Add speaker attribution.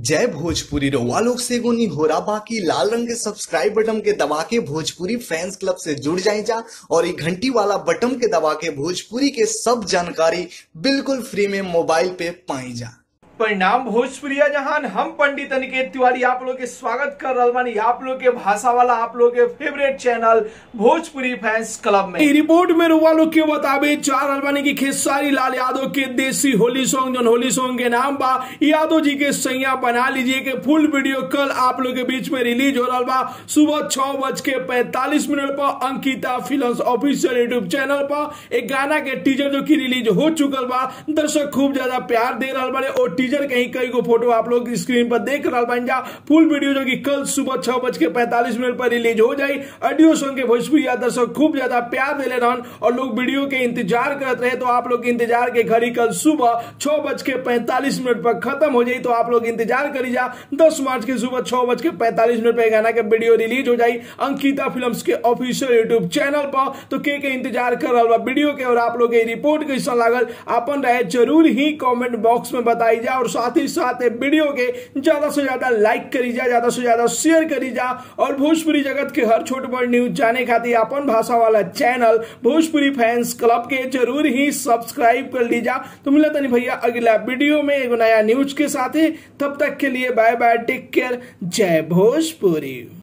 Speaker 1: जय भोजपुरी रउआ लोग से एगो निहोरा बाकी लाल रंग के सब्सक्राइब बटन के दबा के भोजपुरी फैंस क्लब से जुड़ जाए जा और ये घंटी वाला बटन के दबा के भोजपुरी के सब जानकारी बिल्कुल फ्री में मोबाइल पे पाई जा
Speaker 2: परिणाम भोजपुरिया जहान हम पंडित अनिकेत तिवारी आप लोग के स्वागत कर रहल बानी आप लोग के भाषा वाला आप लोग के favourite channel Bhojpuri fans club में
Speaker 3: ई रिपोर्ट में रुआ लोग के बताबे चार अलबानी की खेसारी लाल यादव के देसी होली सॉन्ग जौन होली सॉन्ग के नाम बा यादव जी के सैया बना लीजिए के फुल वीडियो कल आप लोग के बीच में रिलीज हो रहा बा सुबह छह बज के पैंतालीस मिनट पर Ankita film official YouTube channel पर एक गाना के टीजर जो की रिलीज हो चुकल बा दर्शक खूब ज्यादा प्यार दे रहा बारे और टीजर के ही कई गो फोटो आप लोग स्क्रीन पर देख रहा बन जा फुल वीडियो जो कि कल सुबह छह बज के पैंतालीस मिनट पर रिलीज हो जाई ऑडियो सॉन्ग के भोजपुरी दर्शक खूब ज्यादा प्यार दे रहन और लोग वीडियो के इंतजार करते रहे तो आप लोग के इंतजार के घड़ी कल सुबह छह बज के पैंतालीस मिनट पर खत्म हो जाई तो आप लोग इंतजार करी जा दस मार्च के सुबह छह बज के पैंतालीस मिनट पर गाना के वीडियो रिलीज हो जाई अंकिता फिल्म के ऑफिशियल यूट्यूब चैनल पर तो के के इंतजार कर रहा बा वीडियो के और आप लोग के रिपोर्ट कैसा लागल अपन रहे जरूर ही कमेंट बॉक्स में बताई जा और साथ ही साथ वीडियो के ज्यादा से ज्यादा लाइक करी जा ज्यादा से ज्यादा शेयर करी जा और भोजपुरी जगत के हर छोट बड़ न्यूज जाने खातिर अपन भाषा वाला चैनल भोजपुरी फैंस क्लब के जरूर ही सब्सक्राइब कर लीजा तो मिला तनी भैया अगला वीडियो में एगो नया न्यूज के साथ तब तक के लिए बाय बाय टेक केयर जय भोजपुरी